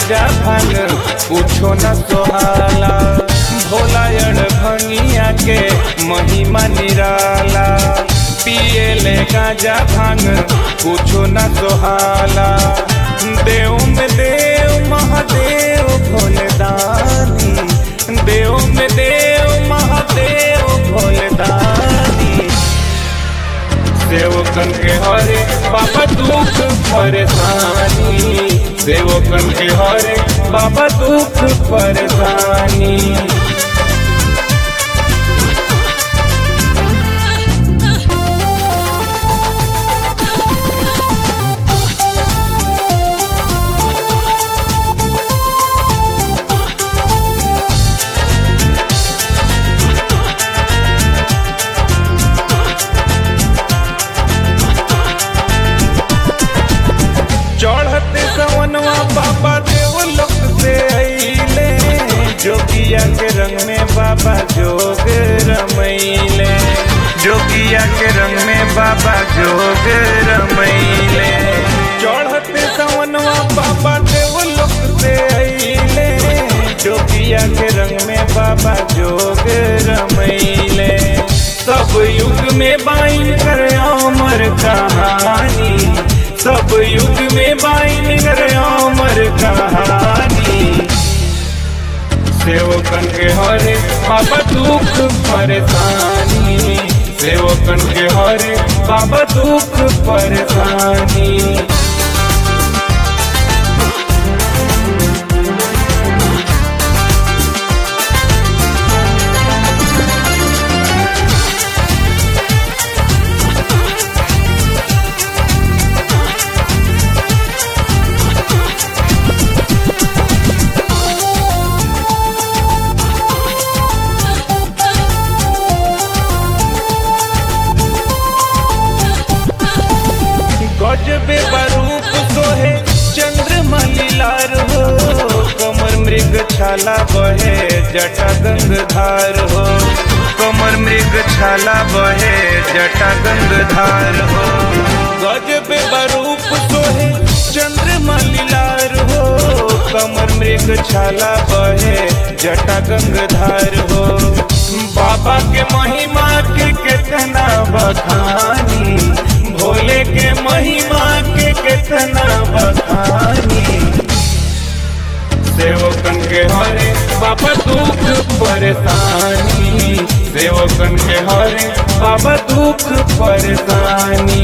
गाजा भांग कुछो न सोहाला भोला अड़ भंगिया के महिमा निराला पिए ले गाजा भांग कुछो न सोहाला देव में देव महादेव भोलेदानी देव में देव महादेव भोलेदानी सेवकन के हरे बाबा दुख परेशानी सेवकन के हरे बाबा दुख परेशानी चढ़ते सवनवा बाबा देव लोक से अइले जोगिया के रंग में बाबा जोग रमैले जोगिया के रंग में बाबा जोग रमैले चढ़ते सवनवा बाबा देव लोक से अइले जोगिया के रंग में बाबा जोग रमैले सब युग में बाइन कर अमर कहानी सब युग में बाइन कर अमर कहानी सेवकन के हरे बाबा दुख परेशानी सेवकन के हरे बाबा दुख परेशानी गजबे बरूप सोहे चंद्रमा लीलार हो कमर मृग छाला बहे जटा गंगधार हो कमर मृग छाला बहे जटा गंगधार हो गजबे बरूप सोहे चंद्रमा लीलार हो कमर मृग छाला बहे जटा गंगधार हो बाबा के महिमा के कितना बखानी भोले के महिमा के कितना बखानी सेवकन के हरे बाबा दुख परेशानी सेवकन के हरे बाबा दुख परेशानी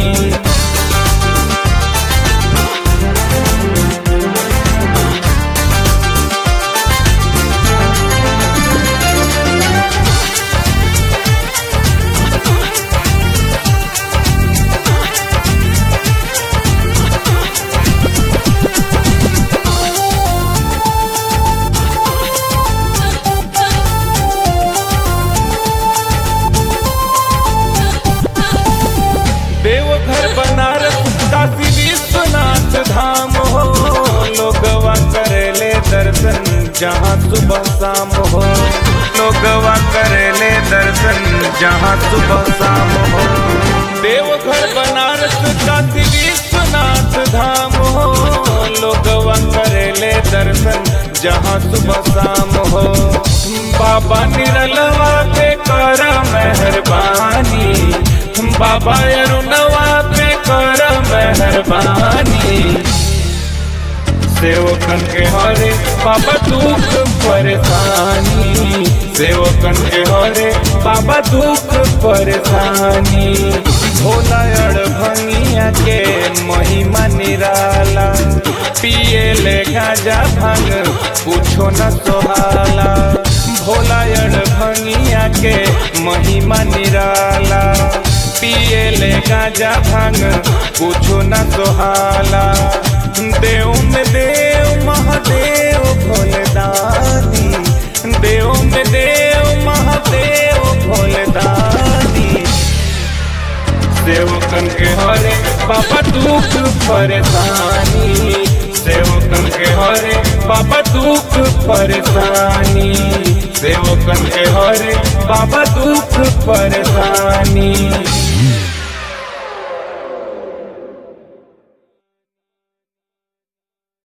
देवघर बनारस काशी विश्वनाथ धाम हो लोगवा करेले दर्शन जहाँ सुबह शाम हो लोगवा करेले दर्शन जहाँ सुबह शाम हो देवघर बनारस काशी विश्वनाथ धाम हो लोगवा करेले दर्शन जहाँ सुबह शाम हो बाबा निरलवा पे कर मेहरबानी बाबा अरुणवा पे कर मेहरबानी सेवकन के हरे बाबा दुख परेशानी सेवकन के हरे बाबा दुख परेशानी भोला अड़ भंगिया के महिमा निराला पिए ले गाजा भांग कुछो न सोहाला भोला अड़ भंगिया के महिमा निराला पिए ले गाजा भांग कुछो न सोहाला देव में देव महादेव भोलेदानी देव में देव महादेव भोलेदानी सेवकन के हरे बाबा दुख परेशानी सेवकन के हरे बाबा दुख परेशानी सेवकन के हरे बाबा दुख परेशानी